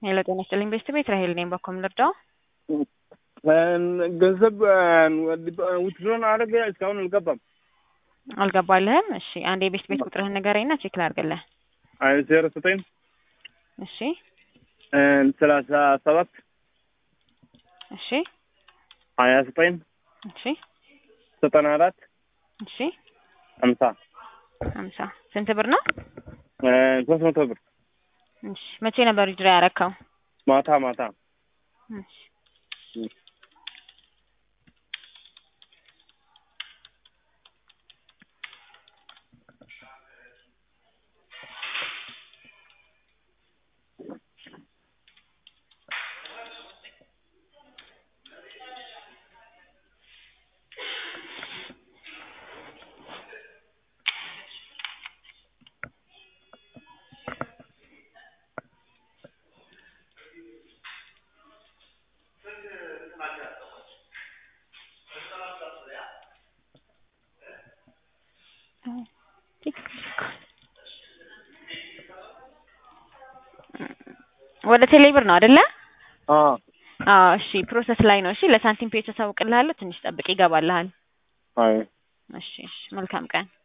ሄሎ ጤና ይስጥልኝ ቤስት ቤት ራሄል ነኝ። በኮም ልርዳው? ገንዘብ ውትድሮን አደረገ እስካሁን አልገባም። አልገባልህም? እሺ አንድ የቤስት ቤት ቁጥርህን ንገረኝና ቼክ ላድርግልህ። ዜሮ ዘጠኝ እሺ ሰላሳ ሰባት እሺ ሀያ ዘጠኝ እሺ ዘጠና አራት እሺ ሀምሳ ሀምሳ ስንት ብር ነው? ሶስት መቶ ብር እሺ መቼ ነበር ዊዝድሮ ያረከው? ማታ ማታ እሺ ወደ ቴሌብር ነው አይደለ? አዎ አዎ እሺ ፕሮሰስ ላይ ነው። እሺ ለሳንቲም ፔጅ አሳውቅልሃለሁ። ትንሽ ጠብቅ ይገባልሃል። አይ እሺ እሺ መልካም ቀን